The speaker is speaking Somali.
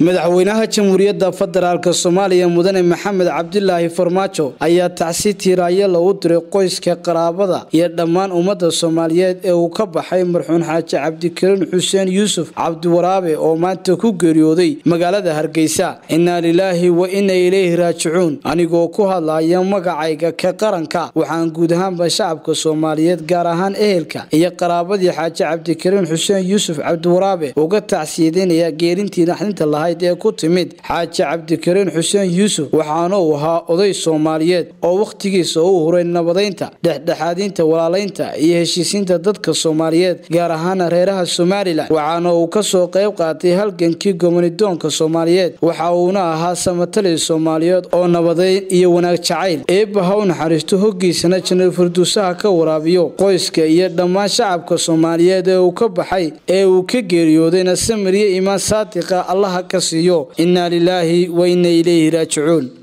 madaxweynaha jamhuuriyadda federaalk soomaaliya mudane maxamed cabdilaahi farmaajo ayaa tacsi tiiraayo lagu diray qoyska qaraabada iyo dhammaan ummadda soomaaliyeed ee uu ka baxay marxuun xaaji cabdikariin xuseen yuusuf cabdiwaraabe oo maanta ku geeriyooday magaalada hargeysa innaa lilaahi wa inna ilayhi raajicuun anigoo ku hadlaya magacayga ka qaranka waxaan guud ahaanba shacabka soomaaliyeed gaar ahaan ehelka iyo qaraabadii xaaji cabdikariin xuseen yuusuf cabdiwaraabe uga tacsiyadeynaya geerintii naxdinta lahayd ee ku timid xaaji cabdikariin xuseen yuusuf waxaana uu ahaa oday soomaaliyeed oo wakhtigiisa u huray nabadaynta dhexdhexaadinta walaalaynta iyo heshiisiinta dadka soomaaliyeed gaar ahaana reeraha somalilan waxaana uu kasoo qayb qaatay halgankii gomonidoonka soomaaliyeed waxa uuna ahaa samatali soomaaliyeed oo nabadayn iyo wanaag jacayl eebba ha u naxariisto hoggiisana janaal farduusaha ka waraabiyo qoyska iyo dhammaan shacabka soomaaliyeed ee uu ka baxay ee uu ka geeriyoodayna samiriyo imaan saadiqa allaha ka siiyo innaa lilaahi wa inna ilayhi raajicuun